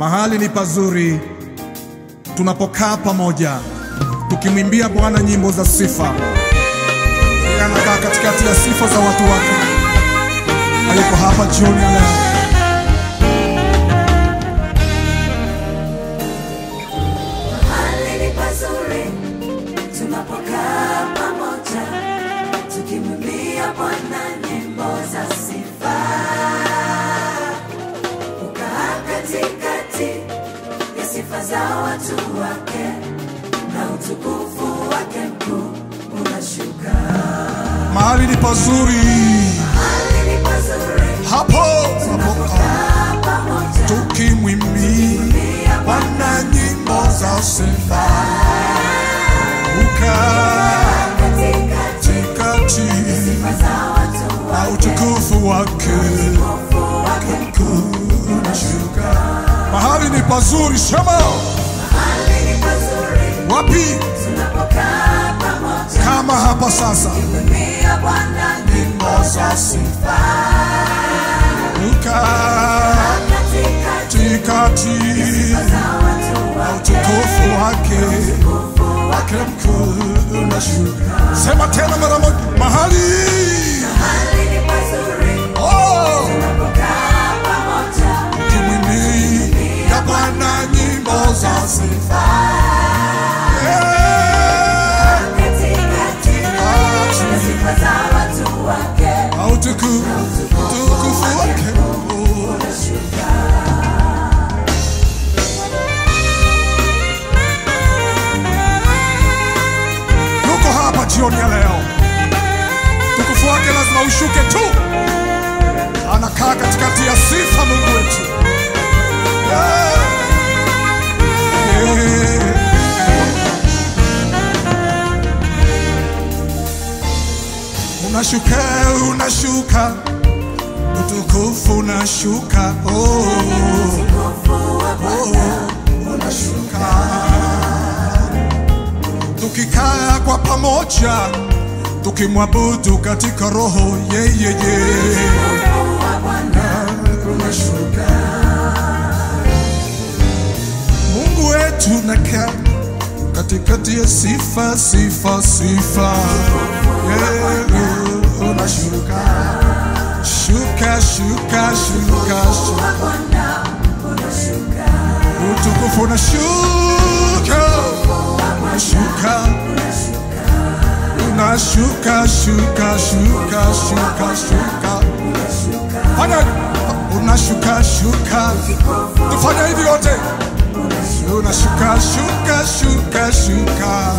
Mahali ni pazuri tunapokaa pamoja tukimwimbia Bwana nyimbo za sifa. Yeye anakaa katikati ya sifa za watu wake, hayuko hapa jioni ya leo. Mahali ni pazuri tunapokaa pamoja tukimwimbia Bwana nyimbo za sifa. Ukaa katikati ya sifa za watu wake na utukufu wake mkuu unashuka. Mahali ni pazuri Mahali ni pazuri hapo hapo tunapokaa pamoja tukimwimbia tukimwimbia Bwana nyimbo za sifa. Ukaa katikati katikati sifa za watu na wake utukufu wake utukufu wake mkuu unashuka. Mahali ni pazuri, sema Mahali ni pazuri wapi tunapokaa pamoja kama hapa sasa. kumwimbia Bwana nyimbo za sifa. Ukaa Katikati katikati za watu na wake utukufu wake utukufu wake mkuu unashuka. Sema tena mara moja, mahali Mahali ni pazuri oh, tunapokaa pamoja kimwimbia Bwana nyimbo za sifa. Yeah. katikati ya sifa za watu wake Na utukufu utukufu wake unashuka. yuko hapa jioni ya leo. Utukufu wake lazima ushuke tu, anakaa katikati ya sifa, Mungu wetu. Yeah. Yeah. Unashuka, unashuka, utukufu unashuka, oh, Utukufu wa Bwana unashuka. Tukikaa kwa pamoja, tukimwabudu katika roho yeye yeye wa Bwana unashuka. Mungu wetu nakaa katikati ya sifa sifa sifa, yeah, unashuka shuka shuka shuka shuka, wa Bwana unashuka. utukufu unashuka unashuka unashuka shuka shuka shuka shuka fanya unashuka shuka tufanya hivi yote unashuka shuka shuka shuka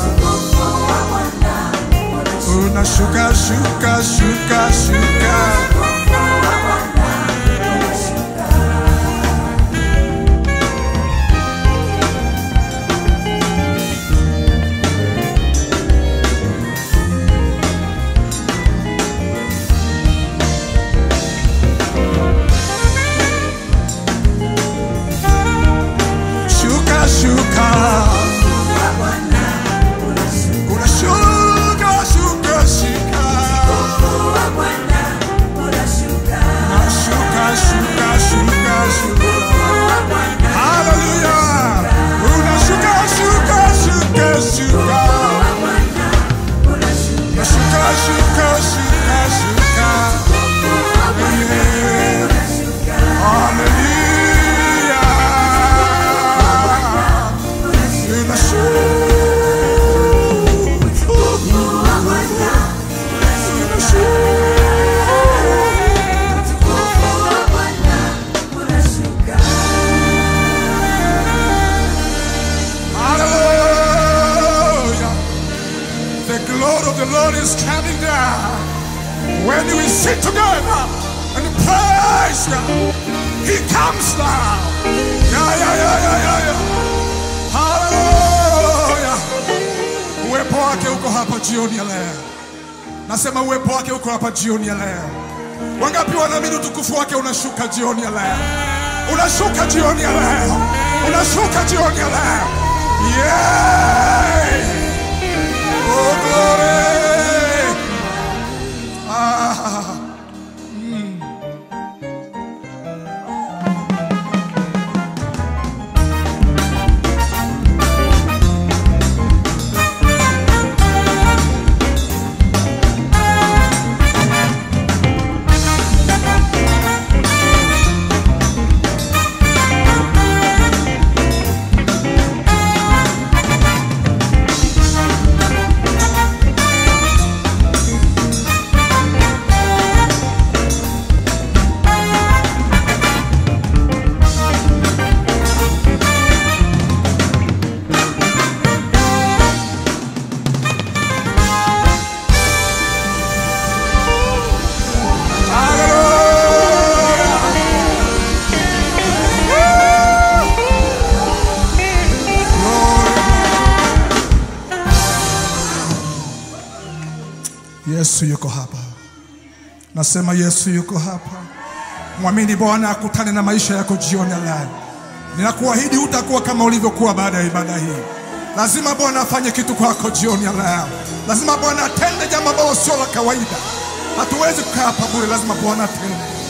unashuka shuka shuka shuka shuka shuka unashuka shuka shuka Wa Bwana unashuka. unashuka shuka shuka shuka Wa Bwana Hallelujah. Unashuka shuka shuka shuka wa Bwana unashuka. unashuka shuka shuka shuka Wa Bwana Yeah. unashuka. Hallelujah. Unashuka. Wa Bwana Utukufu wa Bwana unashuka. Hallelujah. The glory of the Lord is coming down. When we sit together and praise God, He comes down. Yeah, yeah, yeah, yeah, yeah, yeah. Hallelujah. Uwepo wake uko hapa jioni ya leo. Nasema uwepo wake uko hapa jioni ya leo. Wangapi wanaamini utukufu wake unashuka jioni ya leo? Unashuka jioni ya leo. Unashuka jioni ya leo. Yeah. Oh, glory. Ah. Mm. Yesu yuko hapa. Nasema Yesu yuko hapa. Mwamini Bwana akutane na maisha yako jioni ya leo. Ninakuahidi hutakuwa kama ulivyokuwa baada ya ibada hii. Lazima Bwana afanye kitu kwako jioni ya leo. Lazima Bwana atende jambo ambalo sio la kawaida. Hatuwezi kukaa hapa bure, lazima Bwana atende.